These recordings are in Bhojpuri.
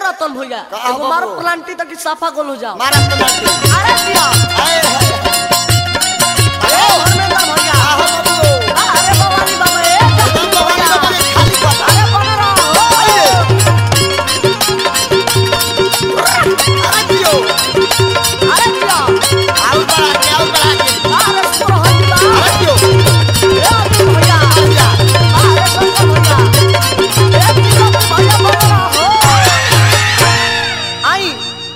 रतन भैया का एगो बाबू? मारो प्लांटी तक साफा गोल हो जाओ मारा तो लाठी अरे दिया आए हाय अरे धर्मेंद्र भैया आहो बाबू अरे बवाली बाबा ए एकदम भवानी बाबू के खाली कर अरे बन रहा आइए अरे दियो अरे दिया आओ बड़ा के आओ बड़ा के अरे सुरहन बा अरे दियो ए अतुल भैया आजा अरे शंकर भैया ए दिया भैया बन रहा आई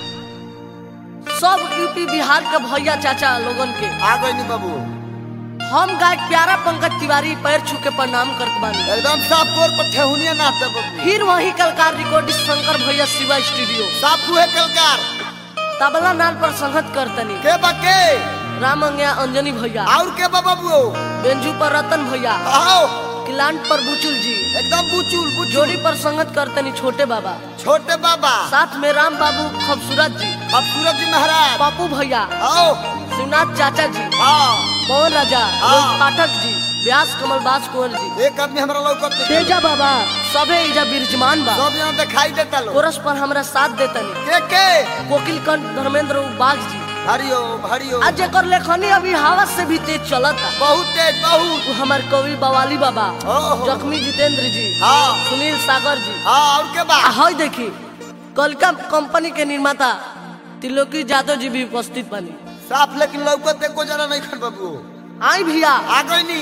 सब यूपी बिहार के भैया चाचा लोगन के आ गई नी बाबू हम गायक प्यारा पंकज तिवारी पैर छू के प्रणाम करत बानी एकदम साफ तौर पर ठेहुनिया नाते बाबू फिर वही कलकार रिकॉर्डिस्ट शंकर भैया शिवा स्टूडियो साफ हुए कलकार तबला नाल पर संगत करतनी के बके राम अंगया अंजनी भैया और के बा बाबू बेंजू पर रतन भैया आओ किलांट पर बुचुल जी एकदम बुचुल बुचुल जोड़ी पर संगत करतनी छोटे बाबा छोटे बाबा साथ में राम बाबू खूबसूरत जी अब सूरज जी महाराज पप्पू भैया आओ शिवनाथ चाचा जी हाँ पवन राजा हाँ। रोहित पाठक जी व्यास कमल बास कुंवर जी एक आदमी हमरा लौकत नहीं तेजा बाबा सबे इजा विराजमान बा सब यहाँ दिखाई देता लोग कोरस पर हमरा साथ देतनी के के कोकिल कंठ धर्मेंद्र बाग जी हरियो हरियो आज जेकर लेखनी अभी हवा से भी तेज चलता बहुत तेज बहुत वो हमार कवि बवाली बाबा ओहो। जख्मी जितेंद्र जी हाँ सुनील सागर जी हाँ और के बा आ हई देखी कलका कंपनी के निर्माता त्रिलोकी यादव जी भी उपस्थित बनी साफ लेकिन लौकत एको जना नहीं खन बाबू आई भैया आ गई नी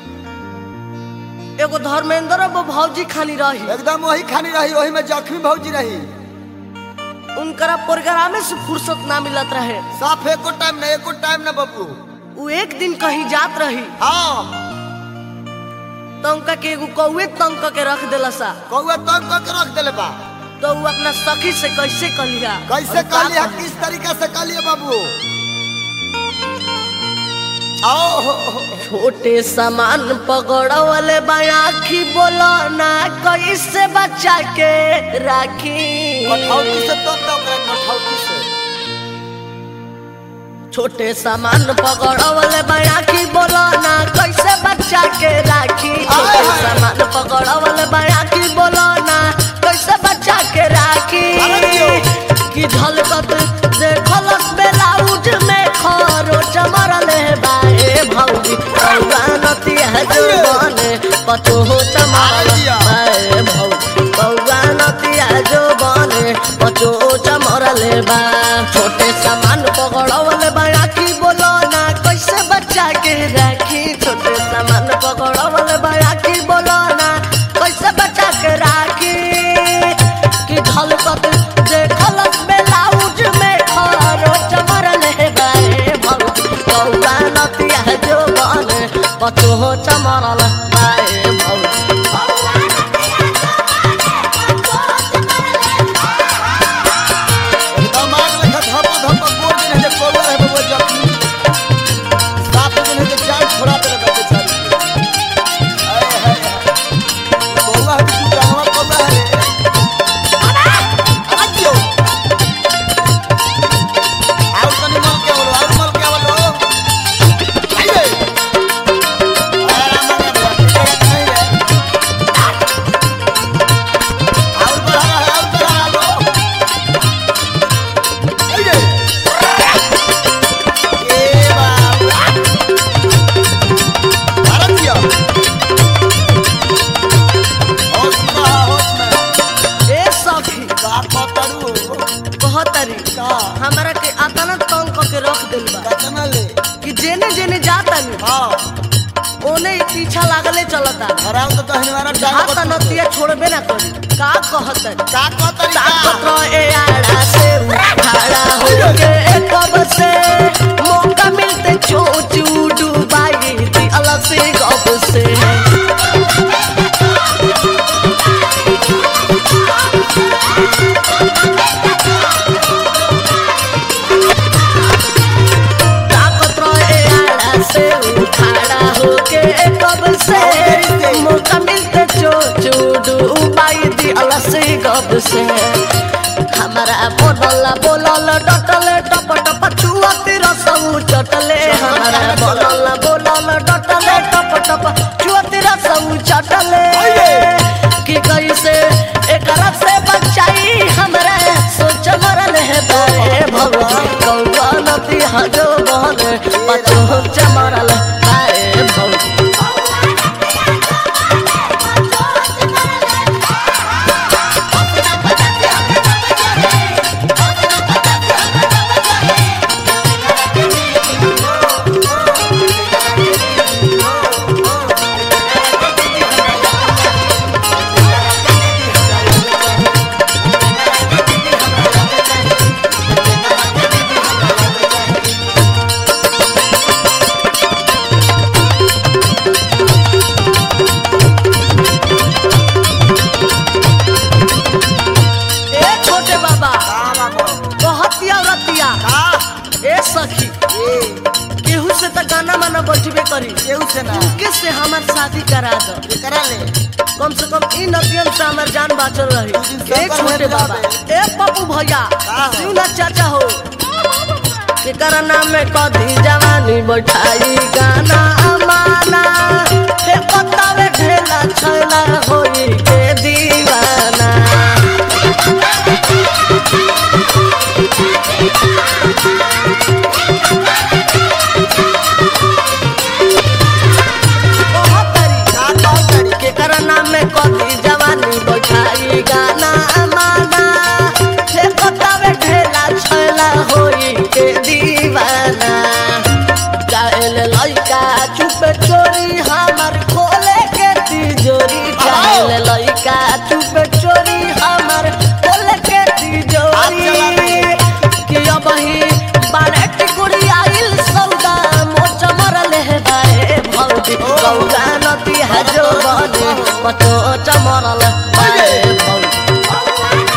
एगो धर्मेंद्र अब भौजी खानी रही एकदम वही खानी रही वही में जख्मी भौजी रही उनकरा प्रोग्रामे से फुर्सत ना मिलत रहे साफ एको टाइम ना एको टाइम ना बाबू वो एक दिन कहीं जात रही हाँ तो उनका के एगो कौए तंग क के रख देला सा कौआ तंग करके रख देले बा तो वो अपना सखी से कैसे कलिया कैसे और का कहलिए कही? किस तरीका से कहलिए बाबू आओ हो, हो, हो। छोटे सामान पकड़वले बायाखी बोलो ना कैसे बच्चा के राखी कठौती से तो तो करे कठौती से छोटे सामान पकड़वले बायाखी बोलो ना कैसे बच्चा के राखी छोटे आय हाय। सामान पकड़वले बायाखी बोलो ना कैसे बच्चा के राखी अरे दियो। कि झलकत देखलस बेलाउज में खरो चमरले बाए भौजी कौआ नती है जुबाने पतो हो चमरल अरे दिया। बाए भौजी कौआ नती है जुबाने पतो हो चमरले बा छोटे सामान पकड़वले बाकी बोलो ना कैसे बच्चा के राखी छोटे सामान पकड़वले बाकी बोलो ना कैसे बच्चा के राखी कि झलकत देखलस बेलाउज में खरो चमरले बाए भौजी कौआ नतिया जो बने पतो हो चमरल बाए भौजी दिमाग लेखा धपा धपा गोल दिन है जे कौआ रहे बाबू जख्मी साफ दिन है जे जान छोड़ा देले बा बेचारी के। आए हाय हाय कौआ है तू जानवर कौआ है रे आ दियो और तनी मल के बोलो और मल के बोलो आइए आराम से बोलो नहीं रे और बढ़ा है और बढ़ा लो आइए ए बाबा भारत दिया होश में होश में ए सखी का पतरू कहतरी का हमरा के अतना तंग क के रख दिल बा कतना ले कि जेने जेने जातानी हां ओने ही पीछा लागले चलता हराम तो कहने वाला हाथ डाल नतिया छोड़बे ना करी का कहतरी का का तरीका ताकत रहे आड़ा से खड़ा होके कब से मौका मिलते चोचू डुबाई थी अलग से गप से ताकत रहे आड़ा से खड़ा होके कब से मौका मिलते चोचू डुबाई थी अलग से गप से हमारा बोलला बोलल डटले टप टप छुअती रसऊ चटले हमारा बोलला बोलल डटले टप टप छुअती रसऊ चटले कि कैसे एकरा से बचाई हमरा न बैठबे करी केहू से ना किससे हमार शादी करा दो एकरा ले कम से कम इन नदियन से हमार जान बाचल रही दू दिन ए सब छोटे बहन बाबा जाबे। ए पप्पू भैया का हो? सुन ना चाचा हो केकर नाम में कदी जवानी बैठाई गाना अमाना हे पत्तावे ढेला छैला होई के दीवाना ओहो तरी का कह करी केकर नाम में कदी जवानी बैठाई गाना अमाना हे पत्तावे ढेला छैला होई के दीवाना जाएल लइका चुप चोरी हमर खोले के तिजोरी जाएल लइका चुप चोरी हमर खोले के तिजोरी कि अब ही बारे टिकुड़ी आइल सौदा मोच मरल है बाए भौजी गौरा नदी हजो बने पतो चमरल बाए भौजी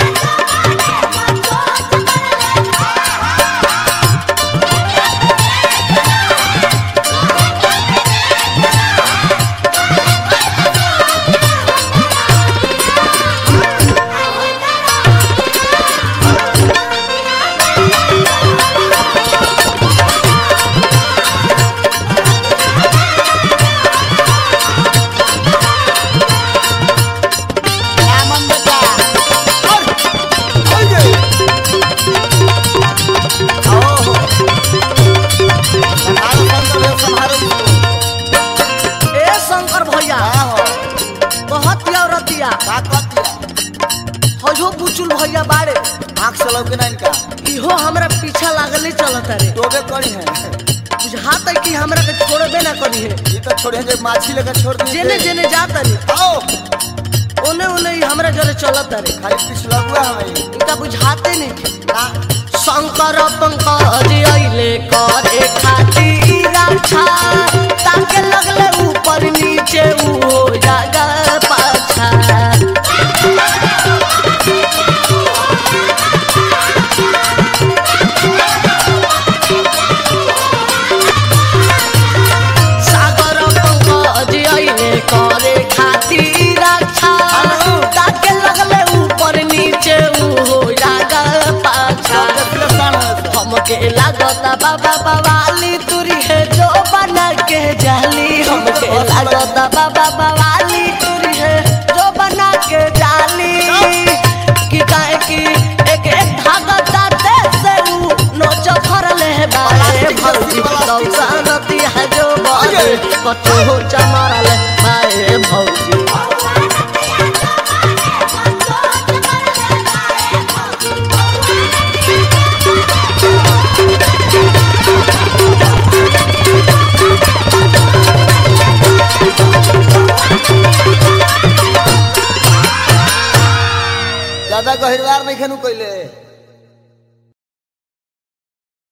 आमन बेटा और ओए जे आओ हो संभारो संभारो संभारो ए शंकर भैया का हो कहत या रतिया का कहतिया हजो बुचुल भैया बाड़े आँख से लौके ना इनका इहो हमरा पीछा लागले चलत रे टोबे करी है बुझाता कि हमरा के छोड़बे ना करी है ये तो छोड़े जे माछी लेकर छोड़ दिए जेने जेने जाता रे आओ ओने ओने ही हमरा जरे चलत रे खाली पिछला हुआ हमें इनका बुझाते नहीं ना शंकर पंकज अइले करे खातिर रक्षा ताके लगले ऊपर नीचे ऊ हो जागा पाछा सागर पंकज अइले करे खातिर रक्षा ताके लगले ऊपर नीचे ऊ हो जागा पाछा देखले सान है हमके लागता बाबा बवाली तुरी है जो बना के जाली हमके लागता बाबा बवाली तुरी है जो बना के जाली कि काहे कि एक एक धागा दाते से ऊ नोच फरले बाए भौजी कौसानती है जो बाए कतो चमरले बाए भौजी ज्यादा गहिरवार नहीं खेनू कइले